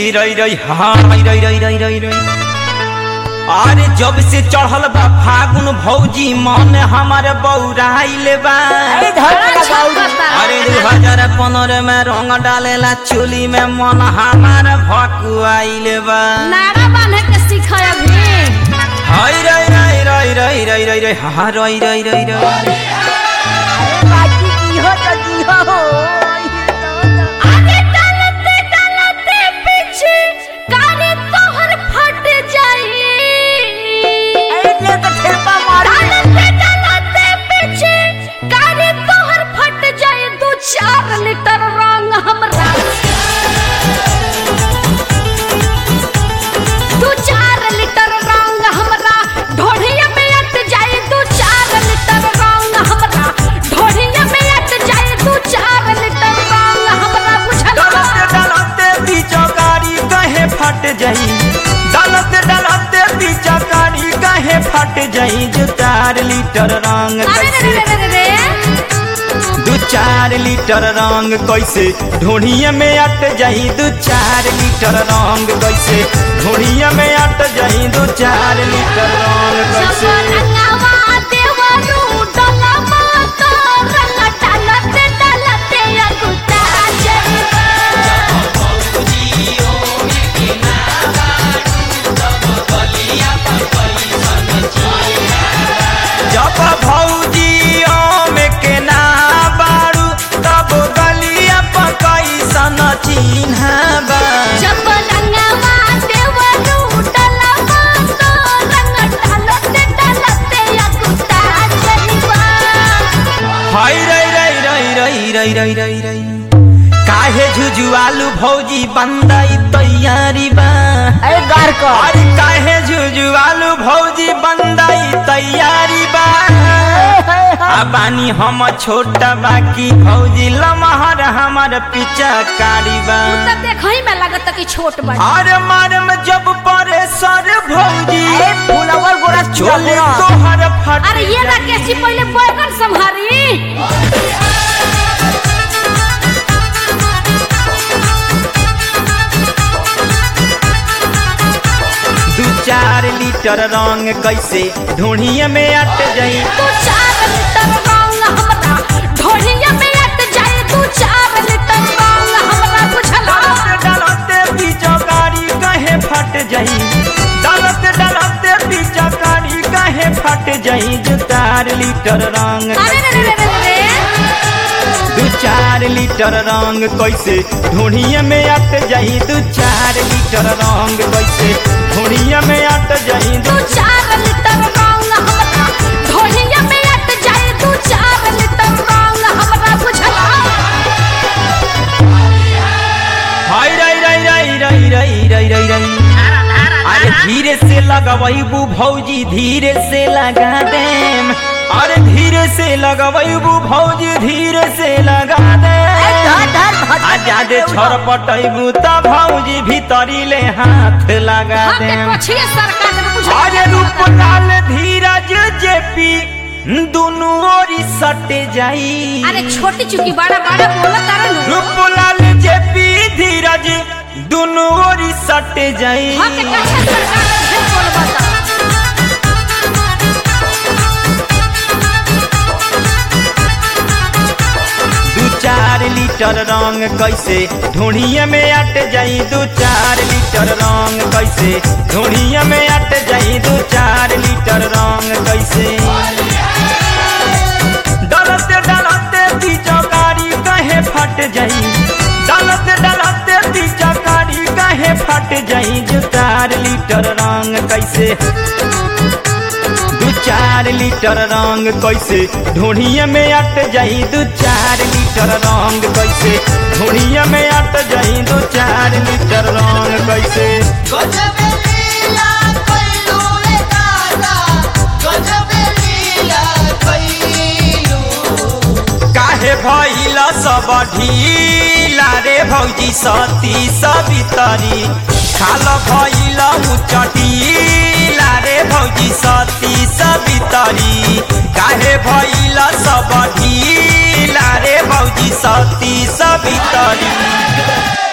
रई रई हाँ रई रई रई रई रई रई अरे जब से चढ़ल बा फागुन भौजी मन हमारे बौराइले बा अरे धर के लगाऊ अरे दू हजार पंद्रह में रंग डालेला चोली में मन हमारे भकुआइले बा नारा बांधे के सीख अभी हई रई रई रई रई रई रई रई हाँ रई रई रई रई अरे बाकी की हो तो जी हो आगे डालते डालते पीछे कारे तोहर फट जाई अरे ले तो ठेपा मारी डालते डालते पीछे कारे तोहर फट जाए दू चार लीटर रंग हमरा दू चार लीटर रंग हमरा ढोढ़िया में अट जाए दू चार लीटर रंग हमरा ढोढ़िया में अट जाए दू चार लीटर रंग हमरा बुझल डालते डालते बीचकारी कहे फट जाई डालते डालते बीचकारी कहे फट जाई जो चार लीटर रंग अरे रे रे कैसे रे रे रे दू चार लीटर रंग कैसे ढोढ़िया में अट जाई दू चार लीटर रंग कैसे ढोढ़िया में अट जाई दू चार लीटर रंग कैसे रंगवा देवरू डलमा तो रंग डालते डालते अगुता जइबा जब भौजी में के ना बारू तब गलिया पकैसन चिन्ह बा जब रंगवा देवरू डलमा तो रंग डालते डालते अगुता जइबा हई रई रई रई रई रई रई रई रई काहे झुझुआलू भौजी बंदाई तैयारी बा अरे गार को अरे काहे झुझुआलू भौजी बंदाई तैयारी बा आ बानी हम छोटा बाकी भौजी लमहर हमर पीछा कारी बा तो देखई में लागत कि छोट बा अरे मारम जब परे सर भौजी अरे फुलवर गोरा चोले चोले तोहर फट अरे ये ना कैसी पहले बैगन संभारी दू चार लीटर रंग कैसे ढूढ़िए में अट जाई तू चार लीटर रंग हमरा ढोलिया में अट जाए तू चार लीटर रंग हमरा बुझला डालते डालते बीचकारी कहे फट जाई डालते डालते बीचकारी कहे फट जाई जो चार लीटर रंग अरे रे रे रे रे दू चार लीटर रंग कैसे ढूढ़िए में अट जाई दू चार लीटर रंग कैसे ढूढ़िए में अट जाई तू चार लीटर रंग हमरा ढोलिया में अट जाए तू चार लीटर रंग हमरा बुझला हाय रई रई रई रई रई रई रई रई अरे धीरे से लगवैबू भौजी धीरे से लगा देम अरे धीरे से लगवैबू भौजी धीरे से लगा दे धर धर धर आ जादे छरपटैबू त भौजी भीतरी ले हाथ लगा हाथ के देम पछिए सरकार ने बुझला अरे रूपलाल धीरज जेपी दुनू ओरी सटे जाई अरे छोटी चुकी बड़ा बड़ा बोला तारा नु रूपलाल जेपी धीरज दुनू ओरी सटे जाई हाथ के कैसे सरकार ने बोल बता दू चार लीटर रंग कैसे ढूढ़िए में अट जाई दू चार लीटर रंग कैसे ढूढ़िए में अट जाई दू चार लीटर रंग कैसे डलते डलते बीचकारी कहे फट जाई डलते डलते बीचकारी कहे फट जाई जो चार लीटर रंग कैसे दू चार लीटर रंग कैसे ढूढ़िए में अट जाई दू चार लीटर रंग कैसे ढूढ़िए में अट जाई दू चार लीटर रंग कैसे गजबे लीला कइलू रे दादा गजबे लीला कइलू काहे भइला सब ढीला रे भौजी सती सबितरी खाल भइला उचटीला रे भौजी सती सबितरी काहे भइला सब ढीला रे भौजी सती सबितरी